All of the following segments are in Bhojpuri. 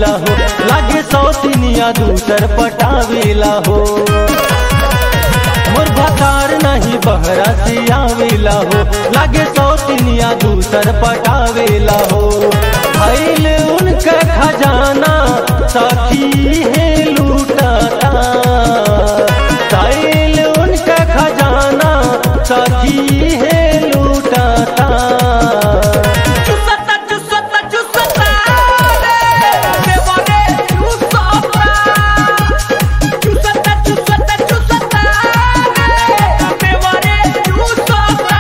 आवेला हो लागे सौतिनिया दूसर पटावेला हो मोर भतार नहीं बहरा से आवेला हो लागे सौतिनिया दूसर पटावेला हो भैल उनका खजाना सखी है लूटाता भैल उनका खजाना सखी है लूटाता चुसता चुसता चुसता रे देवाने चुसता चुसता चुसता चुसता रे देवाने चुसता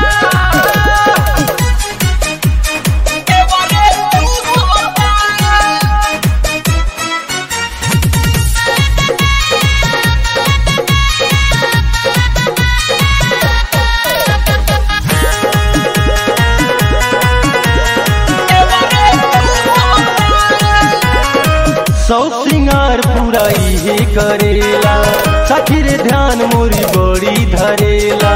देवाने चुसता सौ सिंगार पूरा इहे करेला सखी रे ध्यान मोरी बड़ी धरेला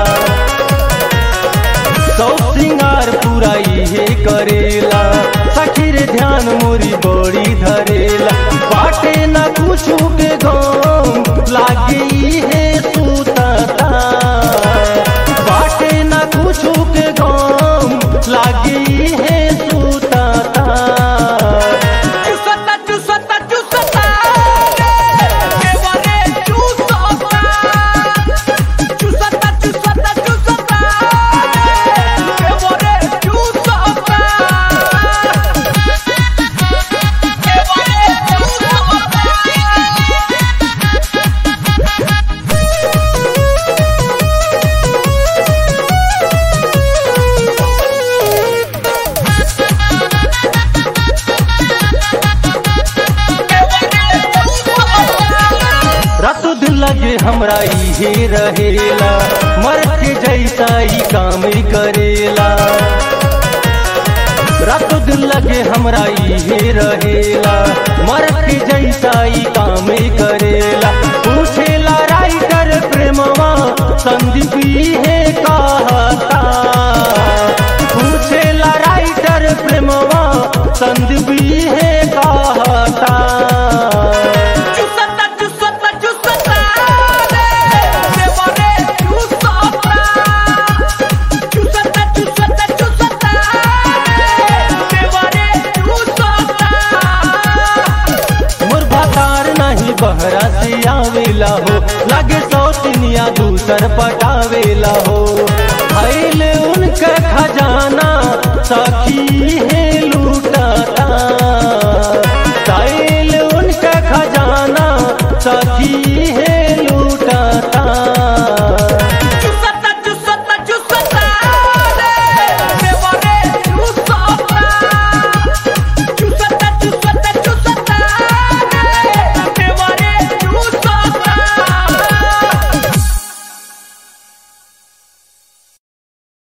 सौ सिंगार पूरा इहे करेला सखी रे ध्यान मोरी बड़ी धरेला बाटे ना कुछ के गम लागे इहे सुतता बाटे ना कुछ के गम लागे इहे सुतता चुसता चुसता चुसता रे देवाने चुसता चुसता चुसता चुसता रे देवाने चुसता देवाने चुसता रातों दिन लगे हमरा इहे रहेला मर्द के जैसा ही काम ही करेला रातों दिन लगे हमरा इहे रहेला मर्द के जैसा ही काम ही करेला पूछेला राइटर प्रेमवा संदीप इहे कहता पूछेला राइटर प्रेमवा संदीप इहे कहता चुसता चुसता चुसता रे देवाने चुसता चुसता चुसता चुसता रे देवाने चुसता मोर भतार नहीं बहरा से आवेला हो लागे सौतिनिया दूसर पटावेला हो भैल उनका खजाना सखी है